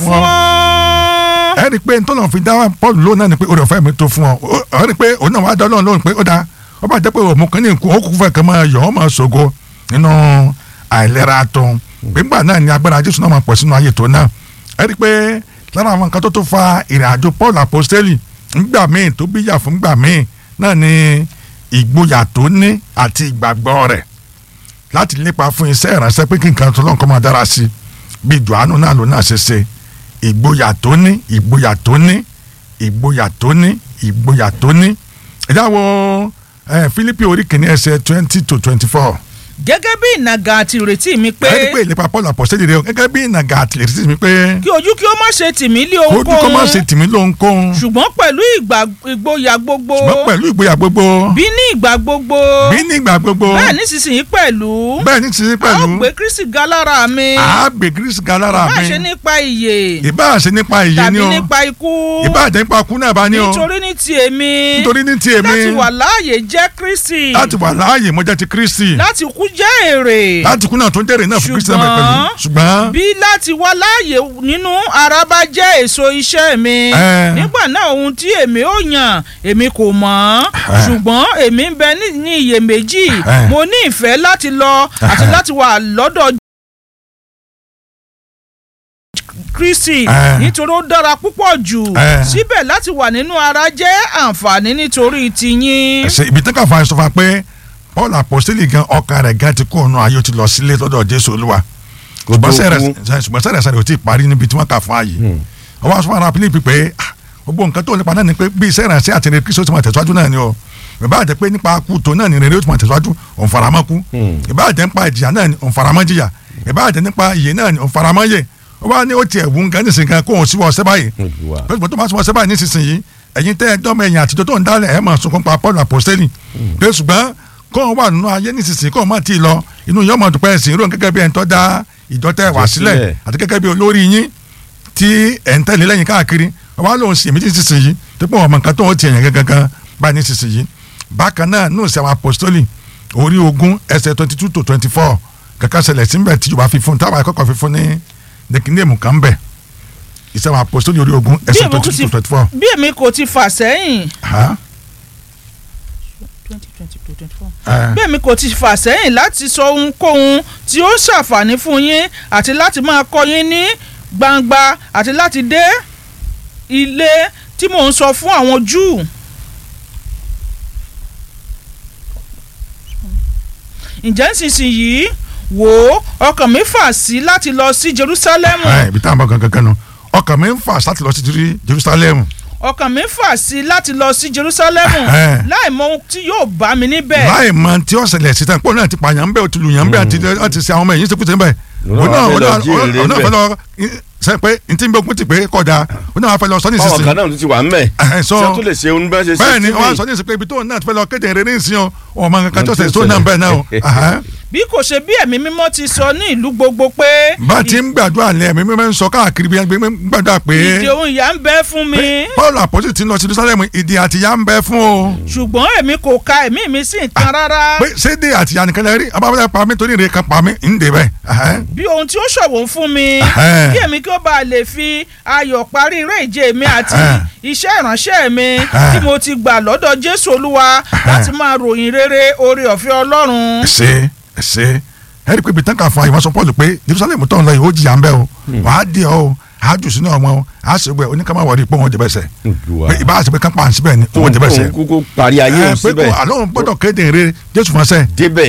fún ọ. ẹ rí i pé ntọ́nà fi dá paul lóun náà ni pé orí ọ̀fẹ́ mi tó fún ọ ọ rí i pé òun náà wàá dá ọlọ́run lóhùn pé ó dáa ó bá jẹ́ pé òun kan ní nkú ó kú fẹ́ kàn máa yọ̀ ọ́ máa ṣògo nínú àìlera tó gbígbà náà ni agbára jésù náà máa pọ̀ sínú ayé tó náà ẹ rí i pé lára àwọn nǹkan tó tó fa ìrìn àjò paul apostoli ńgbà míì tó bíyà fún ńgbà míì náà ni ìgboyà tó ní àti ìgbàgbọ́ rẹ̀ láti lépa fún iṣẹ́ ìránṣẹ́ pé kí nǹkan tó lọ́nkọ́ máa dára sí i bí johannu náà ló náà ṣe ṣe ìgboyà tó ní ìgboyà tó ní ìgboyà tó ní ìgboyà tó ní ẹ̀dá wo Fílípì orí kìíní ẹsẹ̀ twenty to twenty four gẹ́gẹ́ bí ìnàgà àti ìrètí mi pé ẹni pé ìlépa Paul apostoli rẹ o gẹ́gẹ́ bí ìnàgà àti ìrètí mi pé kí ojú kí ó má ṣe tì mí lé kójú kó má ṣe ohunkóhun tì mí lóhunkóhun ṣùgbọ́n pẹ̀lú ìgbà- ìgboyà gbogbo ṣùgbọ́n pẹ̀lú ìgboyà gbogbo bí ní ìgbà gbogbo bí nígbà gbogbo bẹ́ẹ̀ nísinsìnyí pẹ̀lú bẹ́ẹ̀ ní ti a ó pẹ̀lú gbé Kristi ga lára mi àágbé gírísì ga lára má mi ṣe nípa ìyè ìbá ṣe nípa ìyè tàbí ni o nípa ikú ìbá jẹ́ nípa kú náà bá ní o nítorí ní ti èmi nítorí ní ti èmi láti wà láàyè jẹ́ Kristi láti wà láàyè mo jẹ́ ti Kristi láti kú jẹ́ èrè láti kú náà tó ń jẹ́rìí náà fún Kristi náà pẹ̀lú Ṣùgbọ́n- ṣùgbọ́n bí láti wá láàyè nínú ara bá jẹ́ èso iṣẹ́ mi Ẹ. nígbà náà ohun tí èmi ó yàn èmi kò mọ̀ Ẹ. ṣùgbọ́n èmi ń bẹ ní- ní iyèméjì Ẹ. mo ní ìfẹ́ láti lọ àti Ẹ. láti wà lọ́dọ̀ Kristi Ẹ. nítorí ó dára púpọ̀ jù Ẹ. síbẹ̀ láti wà nínú ara jẹ́ àǹfààní nítorí tiyín. ẹsẹ ibi tí káfíń sọ fún wa pé Paul apostoli gan ọkàn rẹ̀ gan ti kó ọ̀nà ayé ó ti lọ sílé lọ́dọ̀ Jésù Olúwa Kó tó ṣùgbọ́n sẹ́rẹ̀ kú. ṣùgbọ́n sẹ́rẹ̀ sẹ́rẹ̀ ò tí ì parí níbi tí wọ́n kà fún ààyè ọwọ́ aṣọ ara Fílípì pé ah, gbogbo nǹkan tó nípa náà ni pé bí iṣẹ́ ìrànṣẹ́ àti rere Kristo ti máa tẹ̀síwájú náà ni o ìbá àjẹ́ pé nípa kú tó náà ni rere ó ti máa tẹ̀síwájú òun faramọ́ kú ìbá àjẹ́ nípa ìjìyà náà ni òun faramọ́ jìyà ìbá àjẹ́ nípa ìyè náà ni òun faramọ́ yè ó wá ní ó tiẹ̀ wù ń gan nísìnyí kan kó òun síwọ́ ọ̀sẹ́ báyìí Olúwa. pẹ̀lú tó máa sọ ọsẹ báyìí nísinsìnyí ẹ̀yin tẹ́ ẹ dọ́mọ ẹ̀yìn àtijọ́ tó ń dálẹ̀ ẹ̀ máa sunkún pa Paul apostoli pé ṣùgbọ́n kó o wà nínú ayé nísinsìnyí kó o má ti lọ inú yọmọ dùpẹ́ ẹ̀sìn irú gẹ́gẹ́ bí ẹ̀ ń tọ́ da ìjọ tẹ́ wà sílẹ̀ sílẹ̀. àti gẹ́gẹ́ bí olórí yín tí ẹ̀ ń tẹ̀lé lẹ́yìn káàkiri ọba lòun sì èmi nísinsìnyí tó pọ̀ ọmọ nǹkan tó ń tiẹ̀ yẹn gangan báyìí nísinsìnyí bákan náà nù sí àwọn apostoli orí ogún ẹsẹ̀ twenty two to twenty four kankan ṣẹlẹ̀ síbẹ̀ tí yorùbá fi fún táwọn akẹ́kọ̀ọ́ fi fún ní nìkíndéèmù kan bẹ̀ ìṣẹ́ àwọn apostoli orí ogún bí ẹsẹ̀ èmi twenty kò two ti to twenty four. bí èmi kò ti fà sẹ́yìn Ha? Eh, bí èmi kò ti fà sẹ́yìn láti sọ ohunkóhun tí ó ṣàǹfààní fún yín àti láti máa kọ́ yín ní gbangba àti láti dé ilé tí mò ń sọ fún àwọn Júù. ǹjẹ́ nísinsìnyí wò ó ọkàn mi fà sí láti lọ sí Jerúsálẹ́mù eh, ibi táwọn bá gangan gan nu ọkàn mi ń fà láti lọ sí Jeru- Jerusalem ọkàn mi fà sí láti lọ sí Jerúsálẹ́mù Eh. láì mọ ohun tí yóò bá mi níbẹ̀. láì mọ tí ó ṣẹlẹ̀ sí tán pọ̀ náà ti pààyàn ń bẹ̀ ó ti lùyàn ń bẹ̀ àti àti ṣe àwọn ọmọ ẹ̀yìn ṣekúṣe ń bẹ̀ Òun náà wá fẹ́ lọ jí èrè òun náà ń fẹ́ bẹ̀. lọ ṣe pé ntí ń bẹ okun ti pé kọjá òun náà wá fẹ́ lọ sọ ní báwọn ìsinsìnyí kan náà tún ti wà ń bẹ̀ Ẹ̀hẹ́n, sọ- ṣé tó lè ṣe ohun bá ṣe ṣe bẹ́ẹ̀ ni sí wọ́n á mi? sọ ní ìsìnkú ibi tó náà ti fẹ́ lọ kéde ìrere ìsìn o ọmọ nǹkan tó Ohun tí ṣe ó tó náà ṣẹlẹ̀. bẹ́ẹ̀ náà o Ẹ̀hẹ́n. bí kò ṣe bí ẹ̀mí mímọ́ ti sọ ní ìlú gbogbo pé bá a ti ń gbàdúrà ní ẹ̀mí mímọ́ ń sọ káàkiri bí ẹgbẹ́ ń gbàdúrà pé ìdè ohun ìyà ń bẹ fún mi Paul àpọ́sì ti ń lọ sí Jerusalem ìdí àtìyá ń bẹ fún o ṣùgbọ́n èmi kò ka ẹ̀mí mi sí nǹkan rárá pé sédè àtìyá nìkan lè rí abáwọlé pa mí torí ìrè kan pa mí ń dè bẹ́ẹ̀ Ẹ̀hẹ́n. bí ohun tí ó ṣọ̀wọ́n fún mi Ẹ̀hẹ́n. kí èmi kí ó bá lè fi ayọ̀ parí eré ìje mi àti Ẹ̀hẹ́n. iṣẹ́ ìránṣẹ́ mi Ẹ̀hẹ́n. tí mo ti gbà lọ́dọ̀ Jésù Olúwa láti máa ròyìn rere oore ọ̀fẹ́ Ọlọ́run. ẹsẹ ẹsẹ ẹ rí i pé ibi tán kà fún àyè wọn sọ Paul pé Jerusalem tó ń lọ yìí ó jìyà ń bẹ o wàá di ọ o àá jù sínú ọmọ o àá sì gbẹ oníkàmá wọlé pé wọn jẹ bẹsẹ Olúwa. pé ìbá àti pé kápá àǹsí bẹ́ẹ̀ ni wọn jẹ bẹsẹ Tóun kúkú parí ayé ẹ òun pé síbẹ̀ kó àlọ́ òun gbọ́dọ̀ kéde ìre Jésù fún ọsẹ débẹ̀